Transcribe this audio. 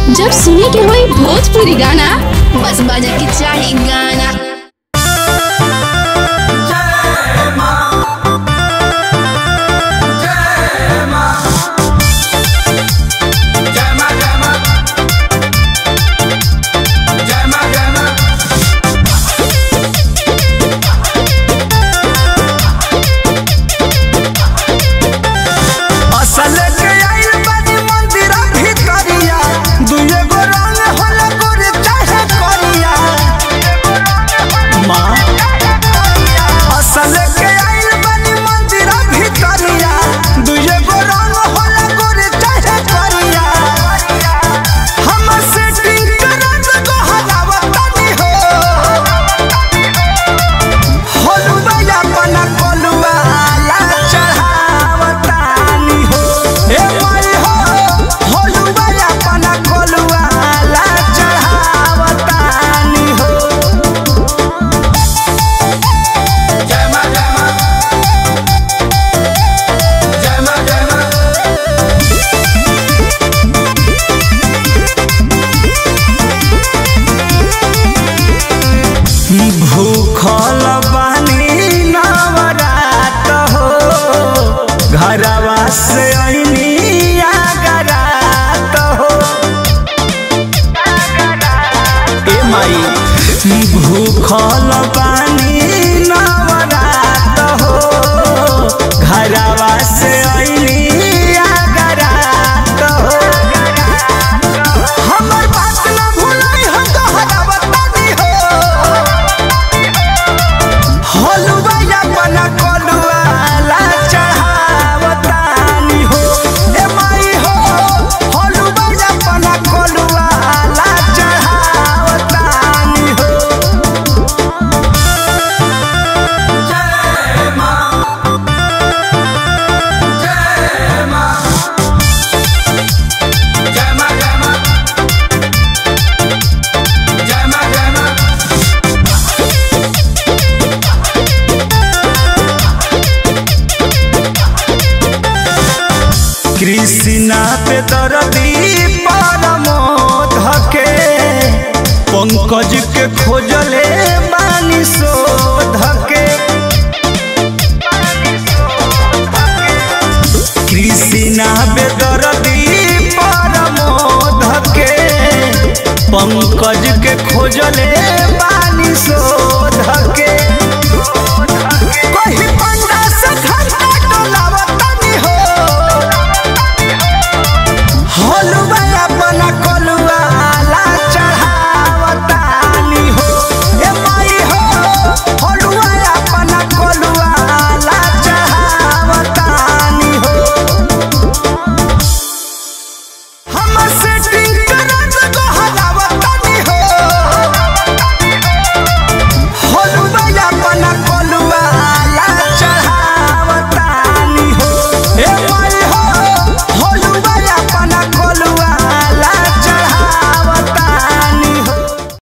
जब सुने के होई भोजपुरी गाना बस बजे के चाही गाना असल के आइल बानी मंदिर भितरिया दुए गो रंग होला गोर चाहे करिया माँ असल के आइल बानी मंदिर भितरिया दुए गो रंग होला गोर चाहे करिया हम सेटिंग करत को हरावतानी हो होलुआ अपना कोलुआ ला चढ़ावतानी हो ए माई हो होलुआ अपना कोलुआ ला चढ़ावतानी हो भूखल बानी नवरात हो घरवा से अइनी आगरात हो ए माई भूखल बानी नवरात हो घरवा से अइनी आगरात हो हमर बात न भूलै हम कहरावतानी हो हलुआ अपना कलुआ ला चढ़ावतानी हो ए माई हो हलुआ अपना कलुआ ला चढ़ावतानी हो कृष्णा पे दरदी परमोध के पंकज के खोजले बानी शोध के कृष्णा पे दरदी परमोध के पंकज के खोजले बा